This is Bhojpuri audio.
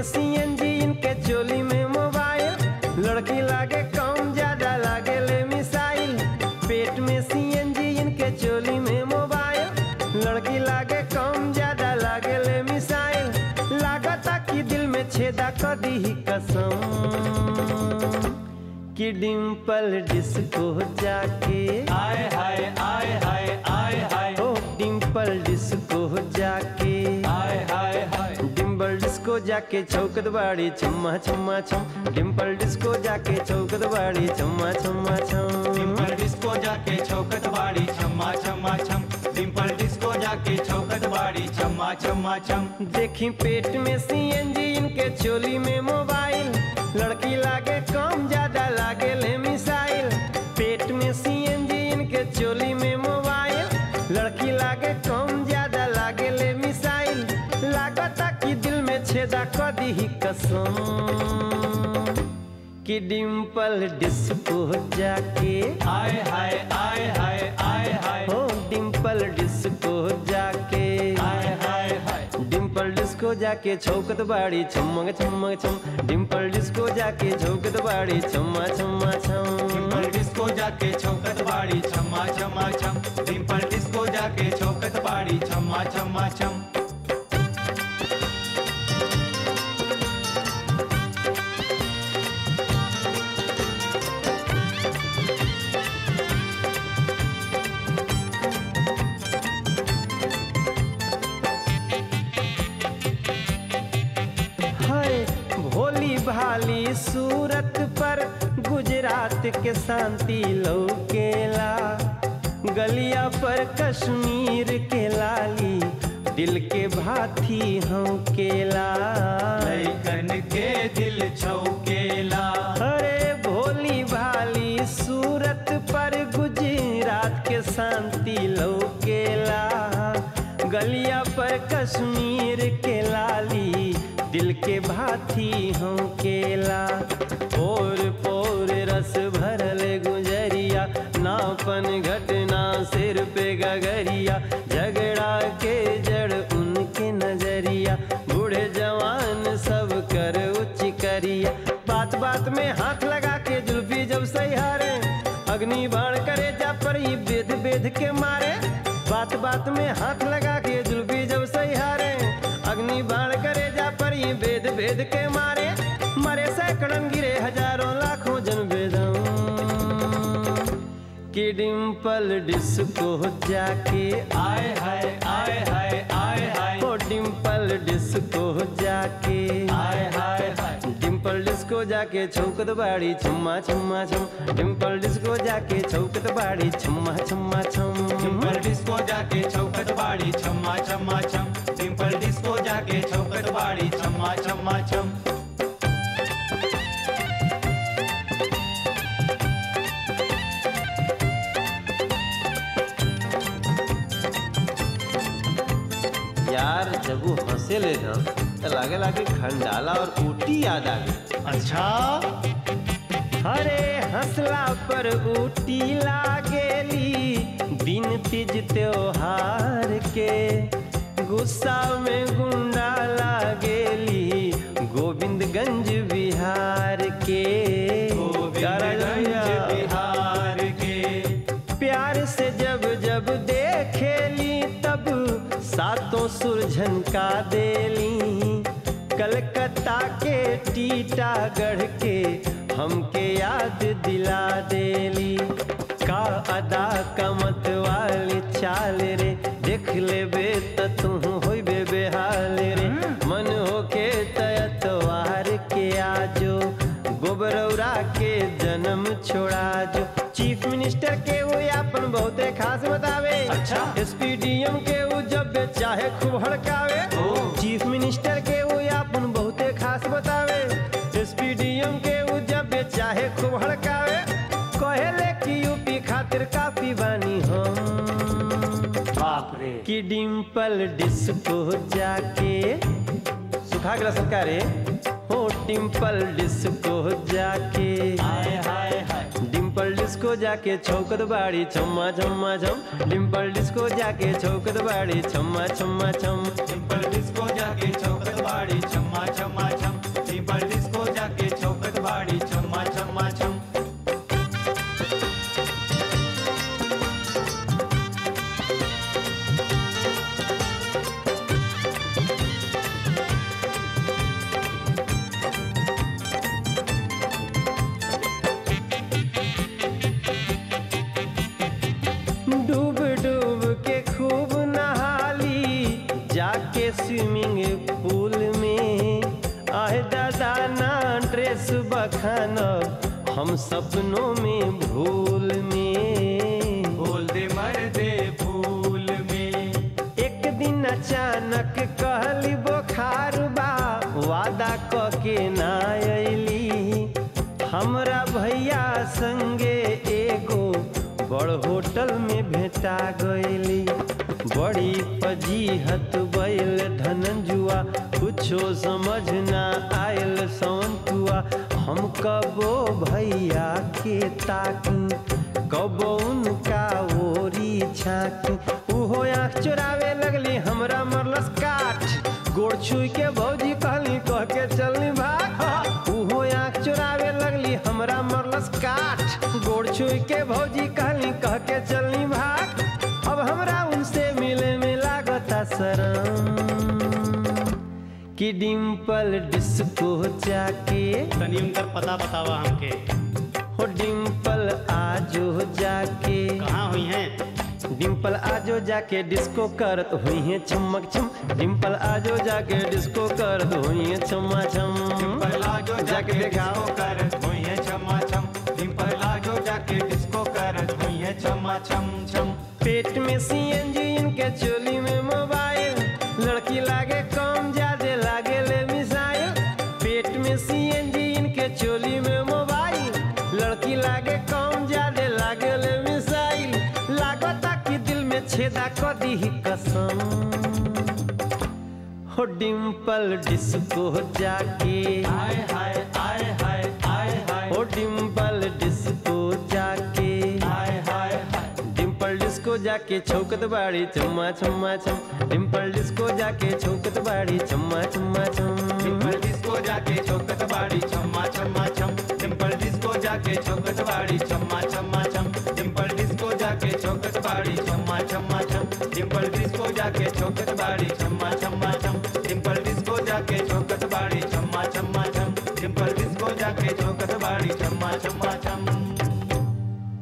सीएनजी इनके चोली में मोबाइल लड़की लागे कम ज्यादा लागे ले मिसाइल पेट में सीएनजी इनके चोली में मोबाइल लड़की लागे कम ज्यादा लागे ले मिसाइल लागता कि दिल में छेदा कर दी ही कसम कि डिम्पल डिस्को जाके आय हाय आय हाय आय हाय ओ डिम्पल डिस्को जाके आय हाय हाय डिम्पल डिस्को जाके चौकत बाड़ी छम्मा छम्मा छम डिम्पल डिस्को जाके चौकत बाड़ी छम्मा छम्मा छम डिम्पल डिस्को जाके चौकट बाड़ी छम्मा छम्मा छम डिम्पल डिस्को जाके चौकट बाड़ी छम्मा छम्मा छम देखी पेट में सीएनजी इनके चोली में मोबाइल लड़की लागे कम ज्यादा लागे ले मिसाइल पेट में सीएनजी इनके चोली में मोबाइल लड़की लागे कम ज्यादा लागे ले मिसाइल लागता कि दिल में छेदा कर दी ही कसम कि डिम्पल डिस्को जाके आय हाय आय हाय आय हाय हो डिम्पल डिस्को जाके आय हाय हाय डिम्पल डिस्को जाके छौकत बाड़ी छमक छमक छम डिम्पल डिस्को जाके छौकत बाड़ी छम्मा छम्मा छम डिम्पल डिस्को जाके चौकट बाड़ी छम्मा छम्मा छम डिम्पल डिस्को जाके चौकट बाड़ी छम्मा छम्मा छम हाय भोली भाली सूरत पर गुजरात के शांति लौकेला गलिया पर कश्मीर के लाली दिल के भाथी हम केला लैकन के दिल छौकेला अरे भोली भाली सूरत पर गुजरात के शांति लौकेला गलिया पर कश्मीर के लाली दिल के भाथी हम केला पोर पोर रस भरल गुजरिया नापन घटना सिर पे गगरिया झगड़ा के जड़ उनके नजरिया बूढ़े जवान सब कर उच्च करिया बात बात में हाथ लगा के जुल्फी जब सहारे अग्नि बाण करे जा पर ही बेद बेद के मारे बात बात में हाथ लगा के जुल्फी जब सहारे अग्नि बाण करे जा पर ही बेद बेद के मारे मरे सैकड़न गिरे हजारों लाखों जन बेदम कि डिम्पल डिस्को जाके आय हाय आय हाय आय हाय ओ डिम्पल डिस्को जाके आय हाय हाय डिम्पल डिस्को जाके छौकत बाड़ी छम्मा छम्मा छम डिम्पल डिस्को जाके छौकत बाड़ी छम्मा छम्मा छम डिम्पल डिस्को जाके चौकट बाड़ी छम्मा छम्मा छम डिम्पल डिस्को जाके चौकट बाड़ी छम्मा छम्मा छम यार जब वो हंसे ले ना तो लागे लागे खंडाला और ऊटी याद आ गई अच्छा अरे हंसला पर ऊटी लागेली दिन तीज त्योहार के गुस्सा में गुंडा लागेली गोविंदगंज बिहार के गोविंदगंज बिहार के प्यार से जब जब देखेली तब सातों सुरझन का देली कलकत्ता के टीटागढ़ के हमके याद दिला देली का अदा कमत वाली चाल रे देख लेबे त तू होइबे बेहाल रे मन होके तयतवार के आजो गोबरौरा के जन्म छोड़ा जो चीफ मिनिस्टर के वो अपन बहुते खास बतावे अच्छा। एसपीडीएम के वो जब चाहे खूब हड़कावे ओ। चीफ मिनिस्टर के वो अपन बहुते खास बतावे एसपीडीएम के वो जब चाहे खूब हड़कावे कहेले कि यूपी खातिर काफी बानी हम बाप रे कि डिम्पल डिस्को जाके सुखा गला सरकार रे हो डिम्पल डिस्को जाके हाय हाय हाय डिम्पल डिस्को जाके छौकत बाड़ी छम्मा छम्मा छम डिम्पल डिस्को जाके छौकत बाड़ी छम्मा छम्मा छम डिम्पल डिस्को जाके चौकट बाड़ी छम्मा छम्मा छम जस बखानब हम सपनों में भूल में बोल दे मर दे फूल में एक दिन अचानक कहली बोखार बा वादा क के ना अइली हमरा भैया संगे एगो बड़ होटल में भेटा गइली बड़ी फजीहत बैल धनंजुआ कुछो समझ ना आयल सौंतुआ हम कबो भैया के ताकी कबो उनका ओरी छाकी उहो आँख चुरावे लगली हमरा मरलस काठ गोड़ छुई के भौजी कहली कह के चलनी भाग उहो आँख चुरावे लगली हमरा मरलस काठ गोड़ छुई के भौजी कहली कह के चलनी भाग अब हमरा उनसे मिले में लागता शरम कि डिम्पल डिस्को जाके तनी उनकर पता बतावा हमके हो डिम्पल आजो जाके कहाँ हुई हैं डिम्पल आजो जाके डिस्को करत हुई है चमक छम डिम्पल आजो जाके डिस्को करत हुई है छमा छम डिम्पल आजो जाके दिखाओ कर हुई है छमा छम डिम्पल आजो जाके डिस्को कर हुई है छमा छम छम पेट में सीएनजी इनके चोली में मोबाइल लड़की लागे कम ज्यादा लागे ले मिसाइल पेट में सीएनजी इनके चोली में मोबाइल लड़की लागे कम ज्यादा लागे ले मिसाइल लागता कि दिल में छेदा क दी कसम हो डिम्पल डिस्को जाके आय हाय आय हाय आय हाय हो डिम्पल डिस्को जाके आय हाय हाय डिम्पल डिस्को जाके छौकत बाड़ी चम्मा चम्मा चम डिम्पल डिस्को जाके छौकत बाड़ी चम्मा चम्मा चम डिम्पल डिस्को जाके चौकत बाड़ी छम्मा छम्मा छम डिम्पल डिस्को जाके चौकत बाड़ी छम्मा छम्मा छम डिम्पल डिस्को जाके चौकत बाड़ी छम्मा छम्मा छम डिम्पल डिस्को जाके चौकत बाड़ी छम्मा छम्मा छम डिम्पल डिस्को जाके चौकत बाड़ी छम्मा छम्मा छम डिम्पल डिस्को जाके चौकत बाड़ी छम्मा छम्मा छम